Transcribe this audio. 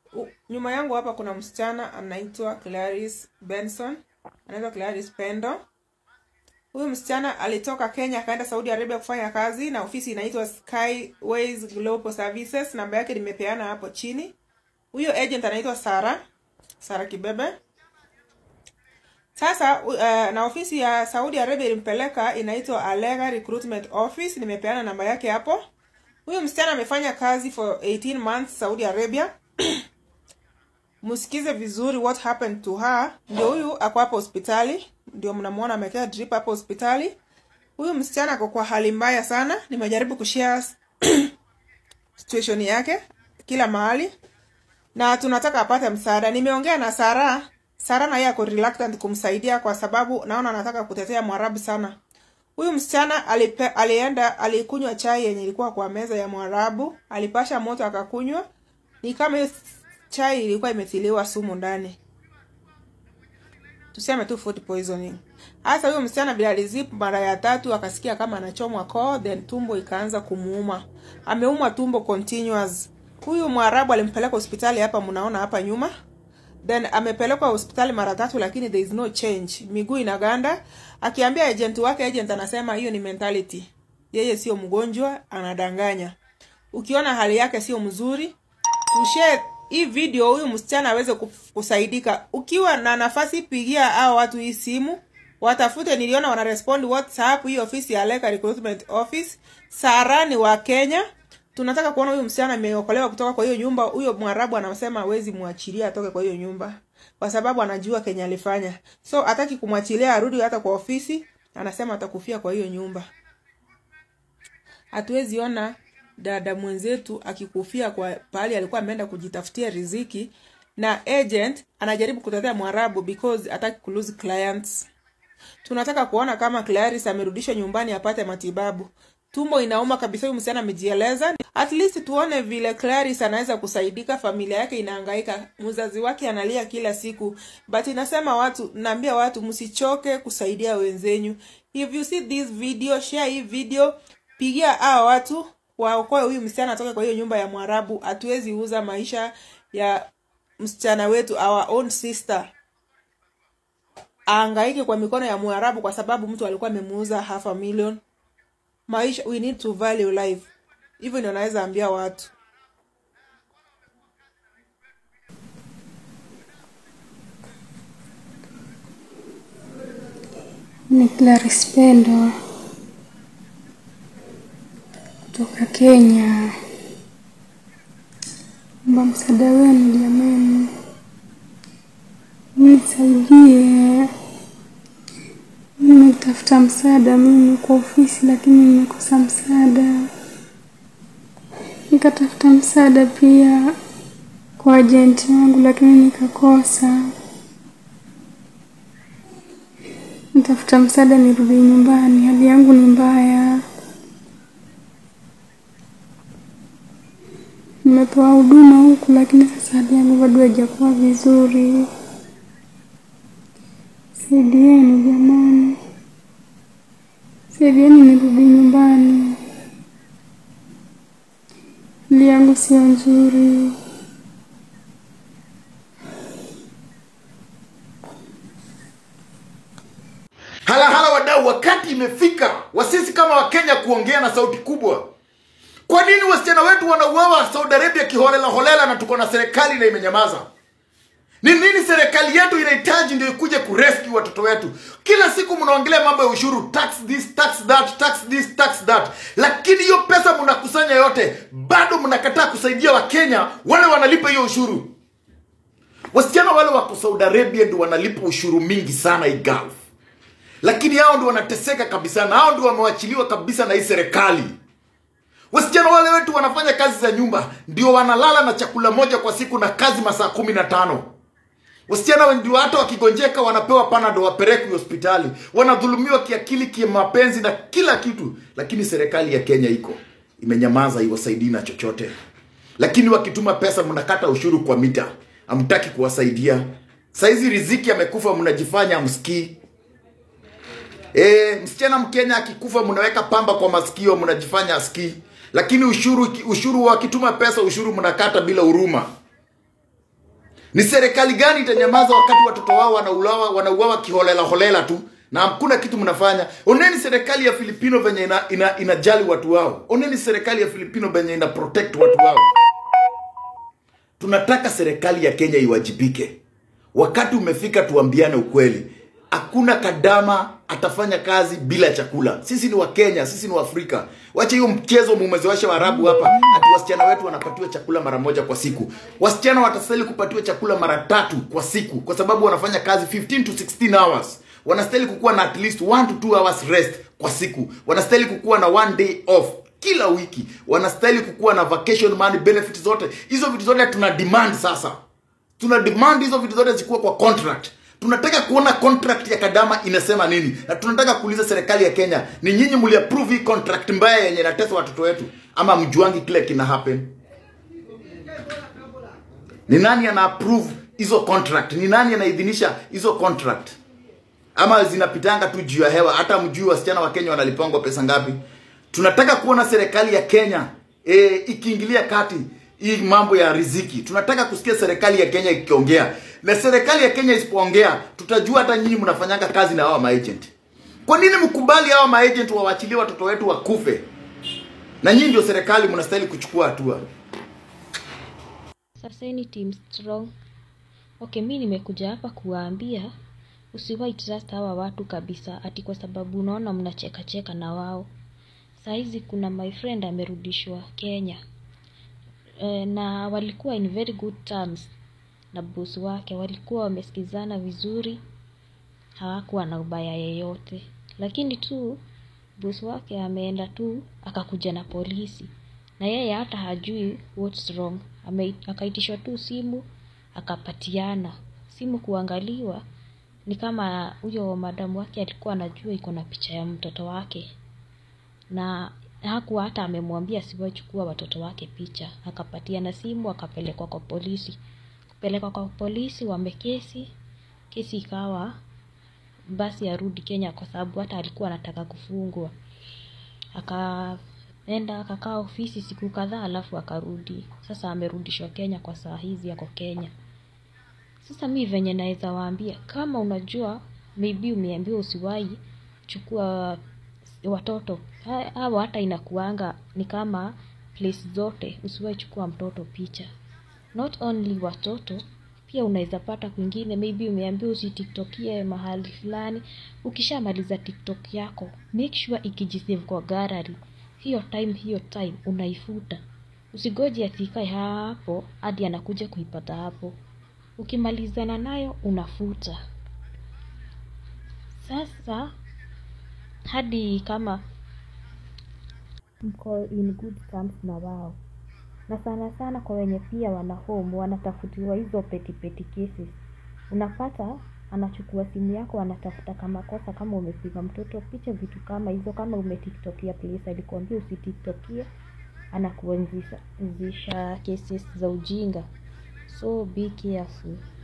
U- nyuma yangu hapa kuna msichana anaitwa Clarice Benson, anaitwa Clarice Pendo. Huyu msichana alitoka Kenya akaenda Saudi Arabia kufanya kazi na ofisi inaitwa Skyways Global Services. Namba yake nimepeana hapo chini. Huyo agent anaitwa Sara, Sara Kibebe. Sasa uh, na ofisi ya Saudi Arabia ilimpeleka inaitwa Alega Recruitment Office, nimepeana namba yake hapo. Huyu msichana amefanya kazi for 18 months Saudi Arabia. Msikize vizuri what happened to her. Ndio huyu ako hapo hospitali, ndio mnamuona amekaa drip hapo hospitali. Huyu msichana ako kwa hali mbaya sana. Nimejaribu kushare situation yake kila mahali na tunataka apate msaada. Nimeongea na Sara. Sara na yeye ako reluctant kumsaidia kwa sababu naona anataka kutetea Mwarabu sana. Huyu msichana alipe, alienda alikunywa chai yenye ilikuwa kwa meza ya Mwarabu, alipasha moto akakunywa, ni kama hiyo chai ilikuwa imethiliwa sumu ndani, tuseme tu food poisoning. Hasa huyo msichana vile alizip mara ya tatu akasikia kama anachomwa koo, then tumbo ikaanza kumuuma, ameumwa tumbo continuous. Huyu Mwarabu alimpeleka hospitali hapa, mnaona hapa nyuma then amepelekwa hospitali mara tatu lakini there is no change miguu inaganda akiambia agent wake agent anasema hiyo ni mentality yeye sio mgonjwa anadanganya ukiona hali yake sio mzuri tushare hii video huyu msichana aweze kuf- kusaidika ukiwa na nafasi pigia hao watu hii simu watafute niliona wanarespond whatsapp hii ofisi ya Leka recruitment office Sara ni wa Kenya tunataka kuona huyu msichana ameokolewa kutoka kwa hiyo nyumba. Huyo Mwarabu anasema hawezi mwachilia atoke kwa hiyo nyumba kwa sababu anajua Kenya alifanya, so hataki kumwachilia arudi hata kwa ofisi. Anasema atakufia kwa hiyo nyumba. Hatuwezi ona dada mwenzetu akikufia kwa pahali alikuwa ameenda kujitafutia riziki, na agent anajaribu kutetea Mwarabu because hataki kulose clients. Tunataka kuona kama Clarice amerudishwa nyumbani apate matibabu. Tumbo inauma kabisa, huyu msichana amejieleza. At least tuone vile Clarice anaweza kusaidika, familia yake inahangaika, mzazi wake analia kila siku. But inasema watu, naambia watu msichoke kusaidia wenzenyu. If you see this video, share hii video, pigia hao watu waokoe huyu msichana atoke kwa hiyo nyumba ya Mwarabu. Hatuwezi uza maisha ya msichana wetu, our own sister aangaike kwa mikono ya Mwarabu kwa sababu mtu alikuwa amemuuza half a million. Maisha, we need to value life. Hivyo ndio naweza ambia watu. Ni Clarice Pendo kutoka Kenya. Omba msaada wenu jamani, nisaidie. Nimetafuta msaada mimi kwa ofisi, lakini nimekosa msaada. Nikatafuta msaada pia kwa ajenti wangu, lakini nikakosa. Nitafuta msaada nirudi nyumbani, hali yangu ni mbaya. Nimepewa huduma huku, lakini sasa hali yangu bado haijakuwa vizuri. Saidieni jamani, saidieni nirudi nyumbani, hali yangu sio nzuri. Hala hala wadau, wakati imefika wa sisi kama Wakenya kuongea na sauti kubwa. Kwa nini wasichana wetu wanauawa Saudi Arabia kiholela holela na tuko na serikali na imenyamaza? Ni nini serikali yetu inahitaji ndio ikuje kurescue watoto wetu? Kila siku mnaongelea mambo ya ushuru, tax this, tax that, tax this, tax that, lakini hiyo pesa mnakusanya yote, bado mnakataa kusaidia Wakenya wale wanalipa hiyo ushuru. Wasichana wale wako Saudi Arabia ndio wanalipa ushuru mingi sana hii Gulf lakini hao ndio wanateseka kabisa na hao ndio wamewachiliwa kabisa na hii serikali wasichana wale wetu wanafanya kazi za nyumba ndio wanalala na chakula moja kwa siku na kazi masaa kumi na tano wasichana ndio hata wakigonjeka wanapewa panado wapelekwe hospitali wanadhulumiwa kiakili kimapenzi na kila kitu lakini serikali ya kenya iko imenyamaza iwasaidii na chochote lakini wakituma pesa mnakata ushuru kwa mita hamtaki kuwasaidia saizi riziki amekufa mnajifanya msikii E, msichana Mkenya akikufa mnaweka pamba kwa masikio, mnajifanya asikii, lakini ushuru ushuru wakituma pesa ushuru mnakata bila huruma. ni serikali gani itanyamaza wakati watoto wao wanauawa wanauawa kiholela holela tu na hakuna kitu mnafanya oneni serikali ya filipino venye ina, ina, inajali watu wao oneni serikali ya filipino venye ina protect watu wao tunataka serikali ya kenya iwajibike wakati umefika tuambiane ukweli hakuna kadama atafanya kazi bila chakula sisi ni wakenya sisi ni waafrika wache hiyo mchezo mumezoesha waarabu hapa ati wasichana wetu wanapatiwa chakula mara moja kwa siku wasichana watastahili kupatiwa chakula mara tatu kwa siku kwa sababu wanafanya kazi 15 to 16 hours wanastahili kukuwa na at least 1 to 2 hours rest kwa siku wanastahili kukuwa na one day off kila wiki wanastahili kukuwa na vacation money benefit zote hizo vitu zote tuna demand sasa tuna demand hizo vitu zote zikuwa kwa contract tunataka kuona contract ya kadama inasema nini na tunataka kuuliza serikali ya kenya ni nyinyi mliapprove hii contract mbaya yenye inatesa watoto wetu ama mjuangi kile kina happen ni nani ana approve hizo contract ni nani anaidhinisha hizo contract ama zinapitanga tu juu ya hewa hata mjui wasichana wa kenya wanalipangwa pesa ngapi tunataka kuona serikali ya kenya e, ikiingilia kati hii mambo ya riziki tunataka kusikia serikali ya kenya ikiongea na serikali ya kenya isipoongea tutajua hata nyinyi mnafanyanga kazi na hawa maagent kwa nini mkubali hawa maagent wawachilie watoto wetu wakufe na nyinyi ndio serikali mnastahili kuchukua hatua Saseni team strong. Okay, mi nimekuja hapa kuwaambia usiwahi trust hawa watu kabisa, ati kwa sababu unaona mnacheka cheka na wao. Saizi kuna my friend amerudishwa Kenya e, na walikuwa in very good terms na boss wake, walikuwa wamesikizana vizuri, hawakuwa na ubaya yeyote, lakini tu boss wake ameenda tu akakuja na polisi na yeye hata hajui what's wrong. Ame, akaitishwa tu simu akapatiana simu kuangaliwa, ni kama huyo madamu wake alikuwa anajua iko na picha ya mtoto wake, na hakuwa hata amemwambia siwachukua watoto wake picha. Akapatiana simu akapelekwa kwa polisi. Kupelekwa kwa polisi, wamekesi kesi ikawa basi arudi Kenya kwa sababu hata alikuwa anataka kufungwa. Akaenda akakaa ofisi siku kadhaa, alafu akarudi. Sasa amerudishwa Kenya, kwa saa hizi ako Kenya. Sasa mi venye naweza waambia, kama unajua maybe umeambiwa usiwahi chukua watoto Ha- hawa, hata inakuanga ni kama place zote, usiwahi chukua mtoto picha. Not only watoto, pia unaweza pata kwingine, maybe umeambiwa usitiktokie mahali fulani. Ukishamaliza tiktok yako, make sure ikijisave kwa gallery, hiyo time hiyo time unaifuta. Usigoje ati ikae hapo hadi anakuja kuipata hapo. Ukimalizana nayo unafuta. Sasa hadi kama mko in good terms na wao, na sana sana kwa wenye pia wana home wanatafutiwa hizo petty petty cases, unapata anachukua simu yako, anatafuta kama kosa, kama umepiga mtoto picha, vitu kama hizo, kama umetiktokia place alikuambia usitiktokie, anakuanzisha cases za ujinga. So be careful.